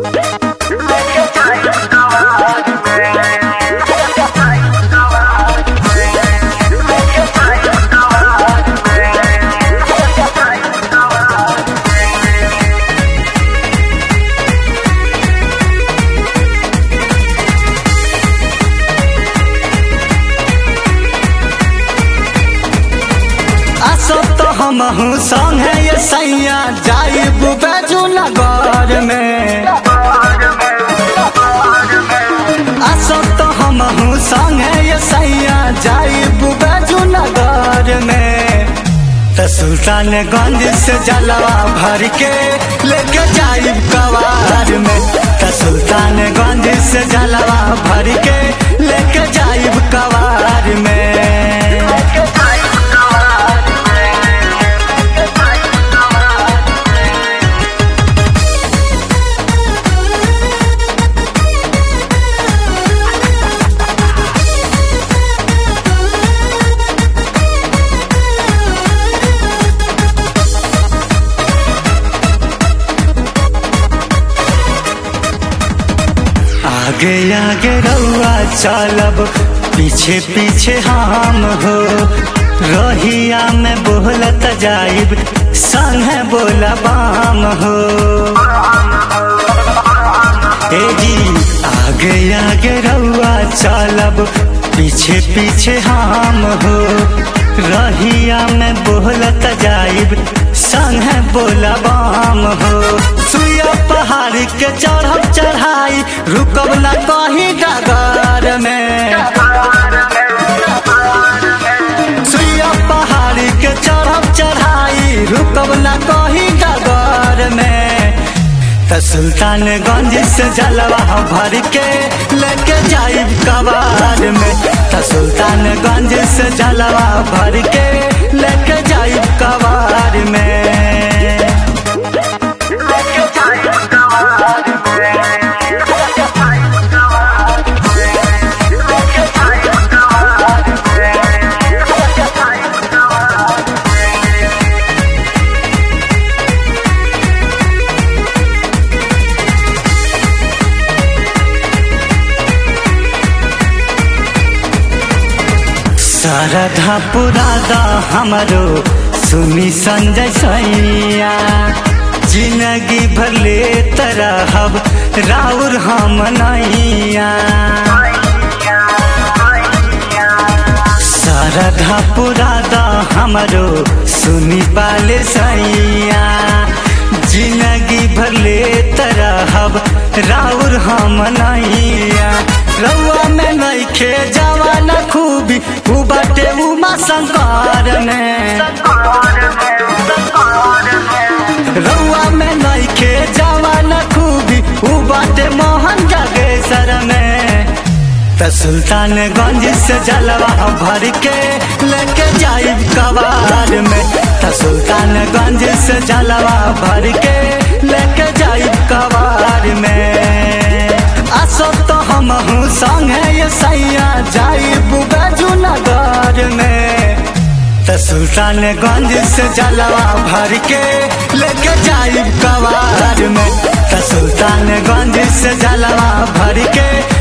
असो तो हमहू संगे ये सैया जाइब बैजू नगर में असो तो हमहू संगे ये सैया जाइब बैजू नगर में त सुल्तानगंज से जलवा भर के लेके जाइब कवार में त सुल्तानगंज से जलवा भर के लेके जाइब कवार में आगे आगे रउआ चलब पीछे पीछे हम हो रहिया में बोलत जाइब संगे बोला बाम हो ए जी आगे आगे रउआ चलब पीछे पीछे हम हो रहिया में बोलत जाइब संगे बोला बाम हो सुइया पहाड़ के चढ़ब चढ़ाई रुकब ना कहीं डगर में सुइया पहाड़ के चढ़ब चढ़ाई रुकब ना कहीं डगर में त सुल्तानगंज से जलवा भर के लेके जाइब कबार में त सुल्तानगंज से जलवा भर के लेके जाइब कबार में शारदा पुरादा हमरो सुनी संजय सैया जिंदगी भर ले तरहब राउर हम नैया शारदा पुरादा हमरो सुनी पाले सैया जिंदगी भर ले तरहब राउर हम नैया रउआ में नइखे जवाना खूबी उ बाटे उमा शंकर में रउआ में नइखे जवाना खूबी उ बाटे मोहन जागेश्वर में त सुल्तानगंज से जलवा भर के लेके जाइब कबार में त सुल्तानगंज से जलवा भर के लेके जाइब कबार में असो तो हमहू संगे ये सैया जाइब बैजू नगर में त सुल्तानगंज से जलवा भर के लेके जाइब कबार में त सुल्तानगंज से जलवा भर के